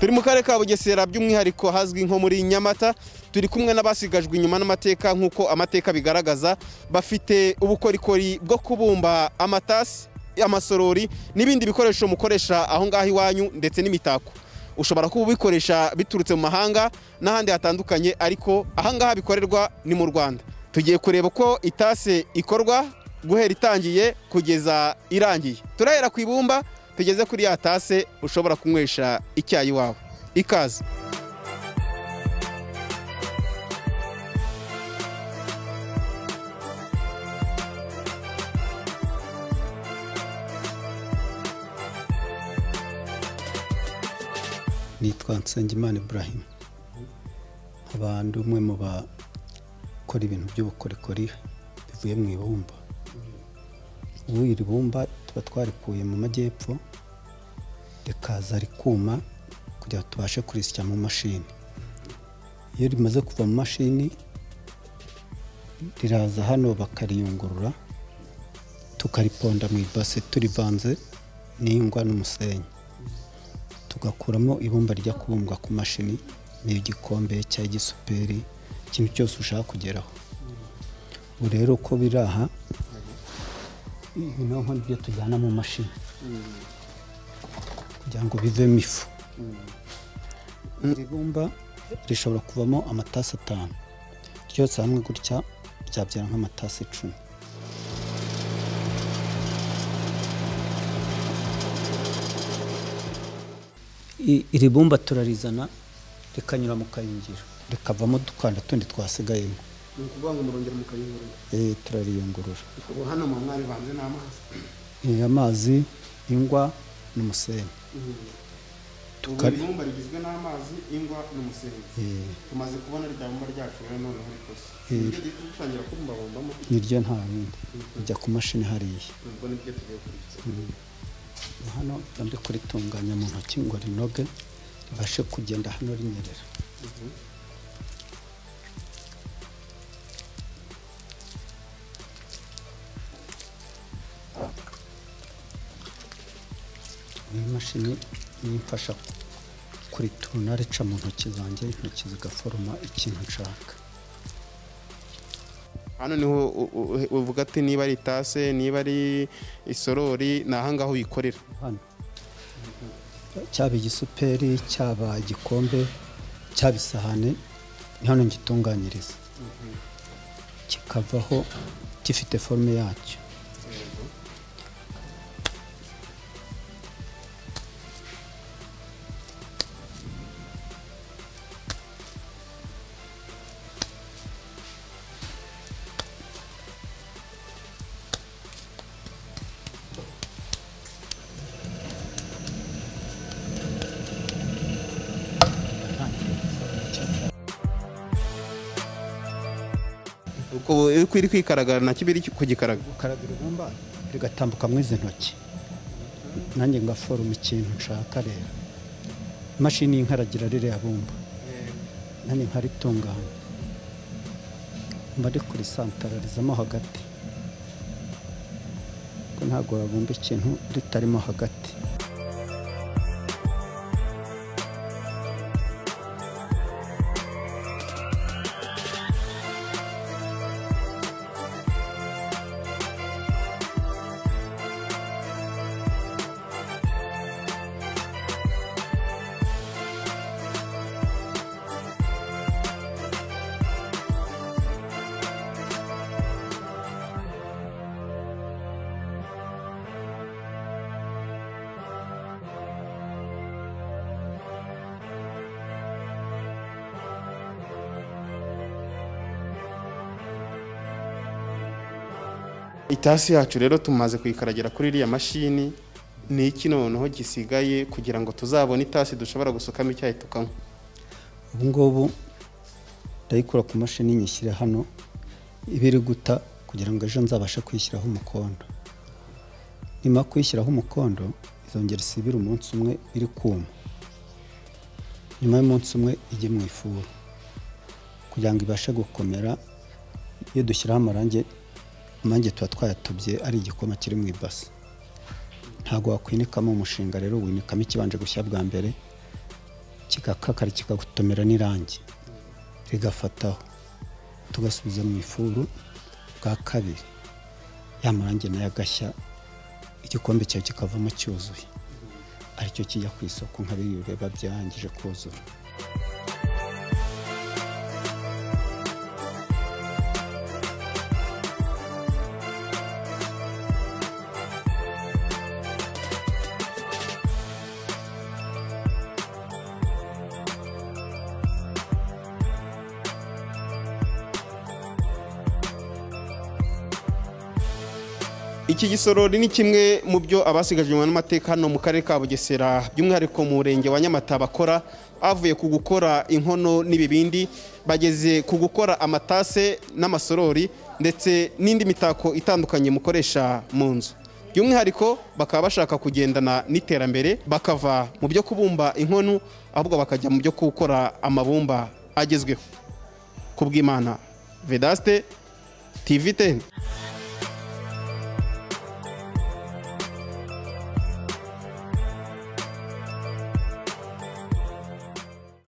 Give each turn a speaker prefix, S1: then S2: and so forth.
S1: turi mu karere ka bugesera by'umwihariko hazwi nko muri nyamata turi kumwe n'abasigajwe inyuma n'amateka nk'uko amateka bigaragaza bafite ubukorikori bwo kubumba amatasi amasorori n'ibindi bikoresho mukoresha aho ngaho iwanyu ndetse n'imitako ushobora kuba ubikoresha biturutse mu mahanga n'ahandi hatandukanye ariko aha ngaha bikorerwa ni mu rwanda tugiye kureba uko itase ikorwa guhera itangiye kugeza irangiye turahera ku ibumba tugeze kuri ya tase ushobora kunywesha icyayi iwawe ikaze
S2: nitwa nsengimana ibrahim nkaba ndi umwe mu bakora ibintu by'ubukorikori bivuye mu ibumba ubu iri bumba tuba twarikuye mu majyepfo rikaza rikuma kugira ngo tubashe kurisya mu mashini iyo rimaze kuva mu mashini riraza hano bakariyungurura tukariponda mu ibase turivanze n'ingwa n'umusenyi tugakuramo ibumba rijya kubumbwa ku mashini niyo igikombe cyangwa igisuperi ikintu cyose ushaka kugeraho ubu rero uko biri aha noneho nibyo tujyana mu mashini kugira ngo bivemo ifu iri bumba rishobora kuvamo amatasi atanu ryose hamwe gutya ryabyara nk'amatasi icumi iri bumba turarizana rikanyura mu kayungiro rikavamo udukanda tundi twasigayemo
S1: ni ukuvuga ngo murongera mu kayungiro
S2: turariyungurura
S1: ubu hano mu mwari banze n'amazi
S2: amazi ingwa n'umusenyi
S1: ubu ibumba rigizwe n'amazi ingwa n'umusenyi tumaze kubona rya bumba ryacu rero noneho rikoze nibyo dutangira kubumbabumbamo
S2: niryo nta bindi rijya ku mashini hariya
S1: ubwo nibyo tugiye kurikira
S2: hano ndi kuritunganya mu ntoki ngo rinoge ribashe kugenda hano rinyerera iyi mashini niyo imfasha kurituruna rica mu ntoki zanjye intoki zigaforoma ikintu nshaka
S1: hano niho u- u- uvuga ati niba ari itase niba ari isorori ni aha ngaha uyikorera
S2: hano cyaba igisuperi cyaba igikombe cyaba isahani ni hano ngitunganyiriza kikavaho gifite forume yacyo
S1: uko uko iri kwikaragara na kibiri kugikaraga
S2: ukaraga ibumba rigatambuka mu izi ntoki nanjye ngaforoma ikintu nshaka rero imashini y'inkaragira ririya bumba nanjye nkaritunganya mba rikurisantararizamo hagati ko ntabwo wabumba ikintu ritarimo hagati
S1: itasi yacu rero tumaze kuyikaragira kuri iriya mashini ni iki noneho gisigaye kugira ngo tuzabone itasi dushobora gusukamo icyayi tukanywa
S2: ubu ngubu ndayikura ku mashini nyishyira hano iba iri guta kugira ngo ejo nzabashe kuyishyiraho umukondo nyuma kuyishyiraho umukondo izongera isibire umunsi umwe iri kuma nyuma y'umunsi umwe ijye mu ifuru kugira ngo ibashe gukomera iyo dushyiraho amarangi amarangi tuba twayatubye ari igikoma kiri mu ibasi ntabwo wakwinikamo umushinga rero winikamo ikibanje gushya bwa mbere kigakakara kikagutomera n'irangi rigafataho tugasubiza mu ifuru bwa kabiri ya marangi nayo agashya igikombe cyawe kikavamo cyuzuye aricyo kijya ku isoko nka biriya biba byarangije kuzura
S1: iki gisorori ni kimwe mu byo abasigajwe n'amateka hano mu karere ka bugesera by'umwihariko mu murenge wa nyamata bakora bavuye ku gukora inkono n'ibibindi bageze ku gukora amatase n'amasorori ndetse n'indi mitako itandukanye mukoresha mu nzu by'umwihariko bakaba bashaka kugendana n'iterambere bakava mu byo kubumba inkono ahubwo bakajya mu byo gukora amabumba agezweho ku bw'imana vedaste tivi teni